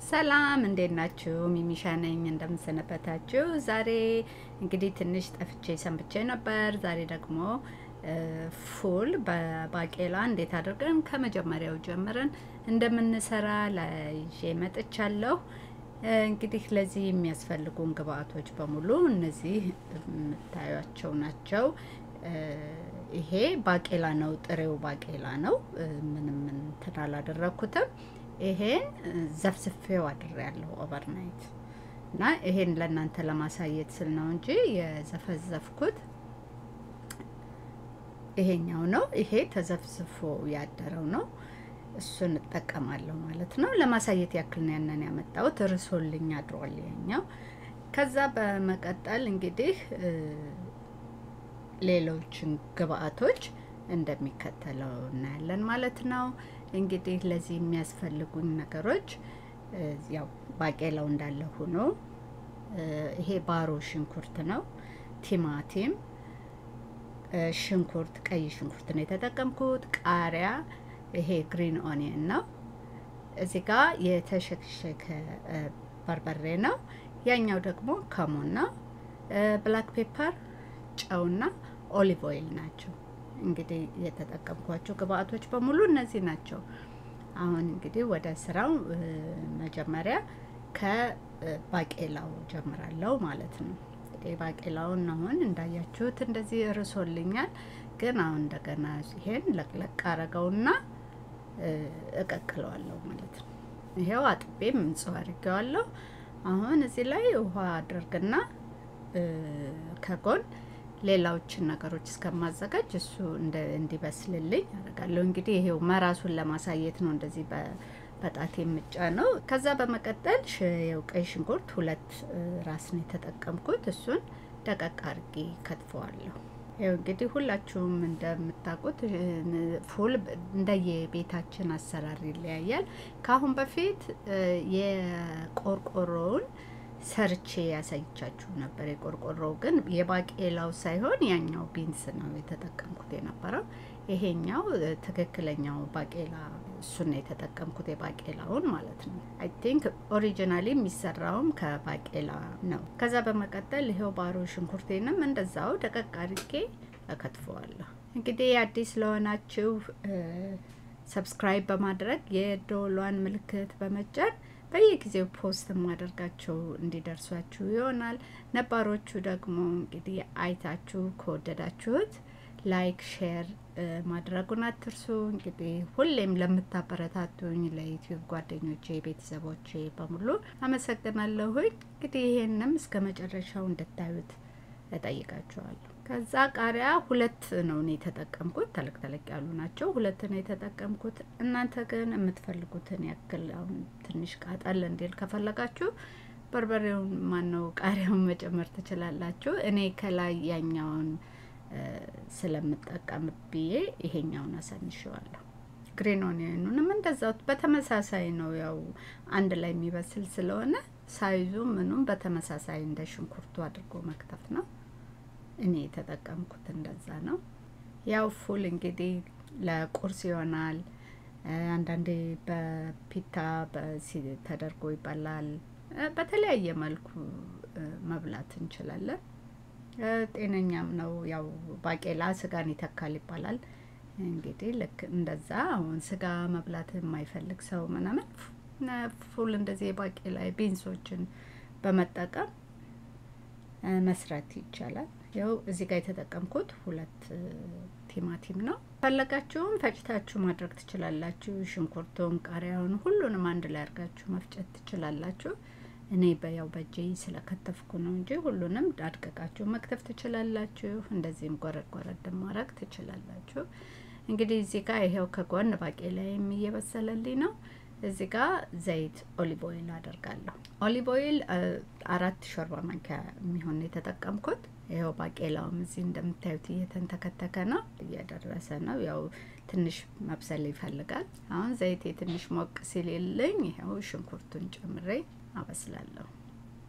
ሰላም እንዴት ናችሁ? ሚሚሻ ነኝ። እንደምንሰነበታችሁ። ዛሬ እንግዲህ ትንሽ ጠፍቼ ሰንብቼ ነበር። ዛሬ ደግሞ ፉል በባቄላ እንዴት አድርገን ከመጀመሪያው ጀምረን እንደምንሰራ ላይዤ መጥቻለሁ። እንግዲህ ለዚህ የሚያስፈልጉን ግብአቶች በሙሉ እነዚህ የምታዩቸው ናቸው። ይሄ ባቄላ ነው፣ ጥሬው ባቄላ ነው። ምንም እንትን አላደረኩትም። ይሄን ዘፍዝፌው አድሬያለሁ ኦቨርናይት እና ይሄን ለእናንተ ለማሳየት ስል ነው እንጂ የዘፈዘፍኩት ይሄኛው ነው። ይሄ ተዘፍዝፎ ያደረው ነው። እሱን እጠቀማለሁ ማለት ነው። ለማሳየት ያክል ነው ያንን ያመጣሁት። እርሶልኝ አድሯል ይሄኛው። ከዛ በመቀጠል እንግዲህ ሌሎችን ግብአቶች እንደሚከተለው እናያለን ማለት ነው። እንግዲህ ለዚህ የሚያስፈልጉኝ ነገሮች ያው ባቄላው እንዳለ ሆኖ ይሄ ባሮ ሽንኩርት ነው፣ ቲማቲም፣ ሽንኩርት፣ ቀይ ሽንኩርት ነው የተጠቀምኩት፣ ቃሪያ፣ ይሄ ግሪን ኦኒየን ነው። እዚህ ጋር የተሸከሸከ በርበሬ ነው። ያኛው ደግሞ ከሙን ነው። ብላክ ፔፐር፣ ጨውና ኦሊቭ ኦይል ናቸው። እንግዲህ የተጠቀምኳቸው ግብአቶች በሙሉ እነዚህ ናቸው። አሁን እንግዲህ ወደ ስራው መጀመሪያ ከባቄላው ጀምራለሁ ማለት ነው። እንግዲህ ባቄላውን አሁን እንዳያችሁት እንደዚህ እርሶልኛል። ግን አሁን እንደገና ይሄን ለቅለቅ አረገውና እቀቅለዋለሁ ማለት ነው። ይሄው አጥቤም ንጹህ አድርጌዋለሁ። አሁን እዚህ ላይ ውሃ አድርግና ከጎን ሌላዎችን ነገሮች እስከማዘጋጅ እሱ እንዲበስልልኝ አደርጋለሁ። እንግዲህ ይሄው መራሱን ለማሳየት ነው እንደዚህ በጣት የምጫ ነው። ከዛ በመቀጠል የው ቀይ ሽንኩርት ሁለት ራስ ነው የተጠቀምኩት። እሱን ደቀቅ አድርጌ ከትፈዋለሁ። ይው እንግዲህ ሁላችሁም እንደምታውቁት ፉል እንደየቤታችን አሰራር ይለያያል። ከአሁን በፊት የቆርቆሮውን ሰርቼ ያሳይቻችሁ ነበር። የቆርቆሮው ግን የባቄላው ሳይሆን ያኛው ቢንስ ነው የተጠቀምኩት የነበረው። ይሄኛው ትክክለኛው ባቄላ እሱን ነው የተጠቀምኩት የባቄላውን ማለት ነው። አይ ቲንክ ኦሪጂናሊ የሚሰራውም ከባቄላ ነው። ከዛ በመቀጠል ይሄው ባሮ ሽንኩርቴንም እንደዛው ደቀቅ አድርጌ እከትፈዋለሁ። እንግዲህ አዲስ ለሆናችሁ ሰብስክራይብ በማድረግ የዶሏን ምልክት በመጫን በየጊዜው ፖስት የማደርጋቸው እንዲደርሷችሁ ይሆናል። ነባሮቹ ደግሞ እንግዲህ አይታችሁ ከወደዳችሁት ላይክ፣ ሼር ማድረጉን አትርሱ። እንግዲህ ሁሌም ለምታበረታቱኝ ለዩቲዩብ ጓደኞቼ፣ ቤተሰቦቼ በሙሉ አመሰግናለሁኝ። እንግዲህ ይሄንም እስከ መጨረሻው እንድታዩት እጠይቃችኋለሁ። ከዛ ቃሪያ ሁለት ነው እኔ የተጠቀምኩት። ተለቅ ተለቅ ያሉ ናቸው። ሁለት ነው የተጠቀምኩት። እናንተ ግን የምትፈልጉትን ያክል አሁን ትንሽ ቃጠል እንዲል ከፈለጋችሁ በርበሬውን ማነው ቃሪያውን መጨመር ትችላላችሁ። እኔ ከላይ ያኛውን ስለምጠቀም ብዬ ይሄኛውን አሳንሸዋለሁ። ግሪን ኦኒየኑንም እንደዛው በተመሳሳይ ነው። ያው አንድ ላይ የሚበስል ስለሆነ ሳይዙ ምኑም በተመሳሳይ እንደ ሽንኩርቱ አድርጎ መክተፍ ነው። እኔ የተጠቀምኩት እንደዛ ነው። ያው ፉል እንግዲህ ለቁርስ ይሆናል። አንዳንዴ በፒታ ተደርጎ ይበላል። በተለያየ መልኩ መብላት እንችላለን። ጤነኛም ነው። ያው ባቄላ ስጋን ይተካል ይባላል። እንግዲህ ልክ እንደዛ አሁን ስጋ መብላት የማይፈልግ ሰው ምናምን ፉል እንደዚህ የባቄላ ቢንሶችን በመጠቀም መስራት ይቻላል። ያው እዚህ ጋር የተጠቀምኩት ሁለት ቲማቲም ነው። ፈለጋችሁም ፈጭታችሁ ማድረግ ትችላላችሁ። ሽንኩርቱን፣ ቃሪያውን ሁሉንም አንድ ላይ አድርጋችሁ መፍጨት ትችላላችሁ። እኔ በያው በእጄ ስለከተፍኩ ነው እንጂ ሁሉንም አድቀቃችሁ መክተፍ ትችላላችሁ። እንደዚህም ጎረድ ጎረድ ማድረግ ትችላላችሁ። እንግዲህ እዚህ ጋር ይሄው ከጎን ባቄላዬም እየበሰለልኝ ነው። እዚህ ጋር ዘይት ኦሊቭ ኦይል አደርጋለሁ። ኦሊቭ ኦይል አራት ሾርባ ማንኪያ የሚሆን የተጠቀምኩት። ይኸው ባቄላውም እዚህ እንደምታዩት እየተንተከተከ ነው፣ እየደረሰ ነው። ያው ትንሽ መብሰል ይፈልጋል። አሁን ዘይቴ ትንሽ ሞቅ ሲልልኝ ይኸው ሽንኩርቱን ጨምሬ አበስላለሁ።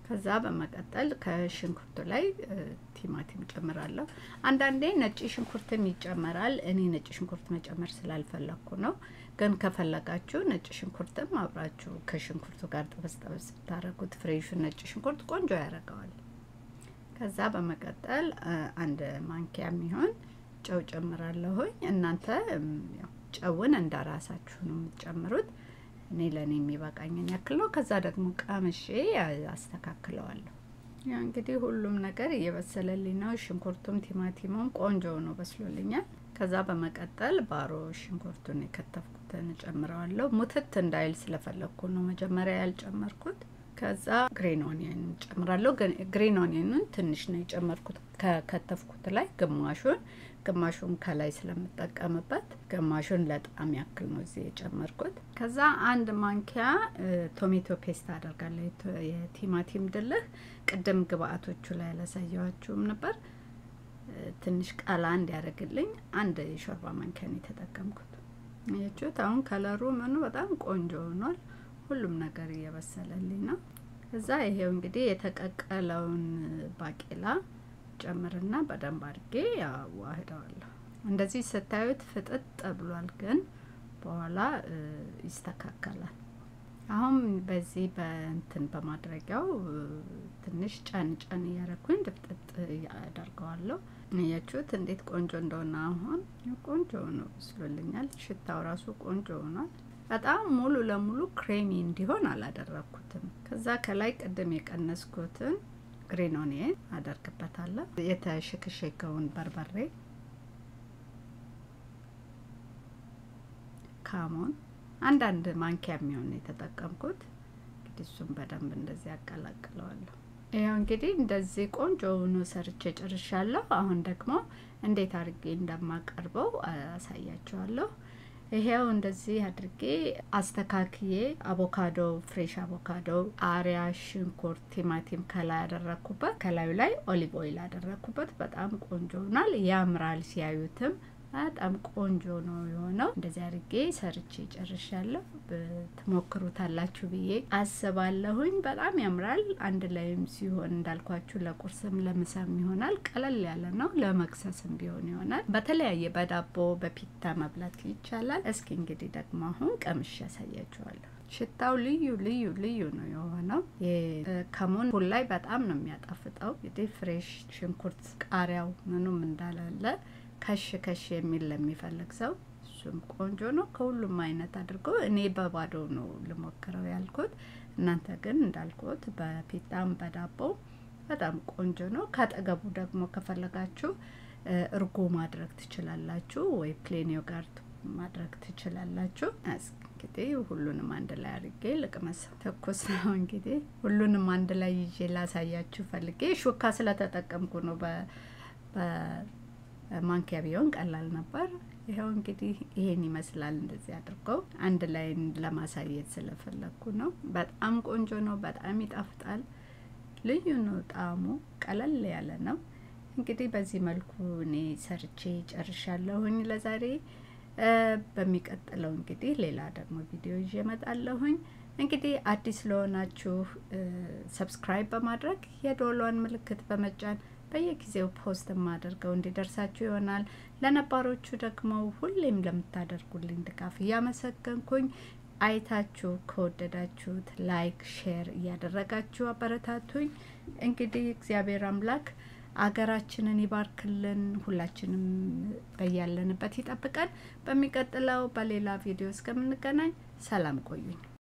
ከዛ በመቀጠል ከሽንኩርቱ ላይ ቲማቲም ጨምራለሁ። አንዳንዴ ነጭ ሽንኩርትም ይጨመራል። እኔ ነጭ ሽንኩርት መጨመር ስላልፈለግኩ ነው። ግን ከፈለጋችሁ ነጭ ሽንኩርትም አብራችሁ ከሽንኩርቱ ጋር ጠበስ ጠበስ ብታደረጉት ፍሬሹን ነጭ ሽንኩርት ቆንጆ ያደርገዋል። ከዛ በመቀጠል አንድ ማንኪያ የሚሆን ጨው ጨምራለሁኝ። እናንተ ጨውን እንደ ራሳችሁ ነው የምትጨምሩት። እኔ ለእኔ የሚበቃኝን ያክል ነው። ከዛ ደግሞ ቀምሼ አስተካክለዋለሁ። ያ እንግዲህ ሁሉም ነገር እየበሰለልኝ ነው። ሽንኩርቱም ቲማቲሙም ቆንጆ ነው በስሎልኛል። ከዛ በመቀጠል ባሮ ሽንኩርቱን የከተፍኩትን እጨምረዋለሁ። ሙትት እንዳይል ስለፈለግኩ ነው መጀመሪያ ያልጨመርኩት። ከዛ ግሪን ኦኒየን ጨምራለሁ። ግሪን ኦኒየኑን ትንሽ ነው የጨመርኩት ከከተፍኩት ላይ ግማሹን ግማሹን ከላይ ስለምጠቀምበት ግማሹን ለጣም ያክል ነው እዚህ የጨመርኩት። ከዛ አንድ ማንኪያ ቶሜቶ ፔስት አደርጋለሁ። የቲማቲም ድልህ ቅድም ግብአቶቹ ላይ ያላሳየዋችሁም ነበር። ትንሽ ቀላ እንዲያደርግልኝ አንድ የሾርባ ማንኪያ ነው የተጠቀምኩት። ያችሁት አሁን ከለሩ ምኑ በጣም ቆንጆ ሆኗል። ሁሉም ነገር እየበሰለልኝ ነው። እዛ ይሄው እንግዲህ የተቀቀለውን ባቄላ ጨምርና በደንብ አድርጌ ያዋህደዋለሁ። እንደዚህ ስታዩት ፍጥጥ ብሏል፣ ግን በኋላ ይስተካከላል። አሁን በዚህ በእንትን በማድረጊያው ትንሽ ጨን ጨን እያረኩኝ ድፍጥጥ ያደርገዋለሁ። እያችሁት እንዴት ቆንጆ እንደሆነ አሁን ቆንጆ ነው ብስሎልኛል። ሽታው ራሱ ቆንጆ ሆኗል። በጣም ሙሉ ለሙሉ ክሬሚ እንዲሆን አላደረግኩትም። ከዛ ከላይ ቅድም የቀነስኩትን ግሪን ኦኒየን አደርግበታለሁ። የተሸከሸከውን በርበሬ፣ ካሞን አንዳንድ ማንኪያ የሚሆን የተጠቀምኩት እንግዲህ እሱም በደንብ እንደዚህ ያቀላቅለዋለሁ። ይኸው እንግዲህ እንደዚህ ቆንጆ ሆኖ ሰርቼ ጨርሻለሁ። አሁን ደግሞ እንዴት አድርጌ እንደማቀርበው አሳያችኋለሁ። ይሄው እንደዚህ አድርጌ አስተካክዬ አቮካዶ፣ ፍሬሽ አቮካዶ፣ ቃሪያ፣ ሽንኩርት፣ ቲማቲም ከላይ ያደረግኩበት ከላዩ ላይ ኦሊቭ ኦይል ያደረግኩበት በጣም ቆንጆ ሆኗል። ያምራል። ሲያዩትም በጣም ቆንጆ ነው የሆነው። እንደዚህ አድርጌ ሰርቼ ጨርሻለሁ። ትሞክሩታላችሁ ብዬ አስባለሁኝ። በጣም ያምራል። አንድ ላይም ሲሆን እንዳልኳችሁ ለቁርስም ለምሳም ይሆናል። ቀለል ያለ ነው። ለመክሰስም ቢሆን ይሆናል። በተለያየ በዳቦ በፒታ መብላት ይቻላል። እስኪ እንግዲህ ደግሞ አሁን ቀምሼ ያሳያችኋለሁ። ሽታው ልዩ ልዩ ልዩ ነው የሆነው። ከሙን ፉል ላይ በጣም ነው የሚያጣፍጠው። እንግዲህ ፍሬሽ ሽንኩርት ቃሪያው ምኑም እንዳላለ ከሽ ከሽ የሚል ለሚፈልግ ሰው እሱም ቆንጆ ነው። ከሁሉም አይነት አድርጎ እኔ በባዶ ነው ልሞክረው ያልኩት። እናንተ ግን እንዳልኩት በፒጣም በዳቦ በጣም ቆንጆ ነው። ካጠገቡ ደግሞ ከፈለጋችሁ እርጎ ማድረግ ትችላላችሁ፣ ወይ ፕሌን ዮጋርት ማድረግ ትችላላችሁ። እንግዲህ ሁሉንም አንድ ላይ አድርጌ ልቅመስ። ትኩስ ነው እንግዲህ ሁሉንም አንድ ላይ ይዤ ላሳያችሁ ፈልጌ ሹካ ስለተጠቀምኩ ነው። በማንኪያ ቢሆን ቀላል ነበር። ይኸው እንግዲህ ይሄን ይመስላል። እንደዚህ አድርገው አንድ ላይ ለማሳየት ስለፈለግኩ ነው። በጣም ቆንጆ ነው። በጣም ይጣፍጣል። ልዩ ነው ጣዕሙ። ቀለል ያለ ነው። እንግዲህ በዚህ መልኩ እኔ ሰርቼ ጨርሻለሁኝ ለዛሬ። በሚቀጥለው እንግዲህ ሌላ ደግሞ ቪዲዮ ይዤ እመጣለሁኝ። እንግዲህ አዲስ ለሆናችሁ ሰብስክራይብ በማድረግ የዶሏን ምልክት በመጫን በየጊዜው ፖስት የማደርገው እንዲደርሳችሁ ይሆናል። ለነባሮቹ ደግሞ ሁሌም ለምታደርጉልኝ ድጋፍ እያመሰገንኩኝ አይታችሁ ከወደዳችሁት ላይክ፣ ሼር እያደረጋችሁ አበረታቱኝ። እንግዲህ እግዚአብሔር አምላክ አገራችንን ይባርክልን፣ ሁላችንም በያለንበት ይጠብቀን። በሚቀጥለው በሌላ ቪዲዮ እስከምንገናኝ ሰላም ቆዩኝ።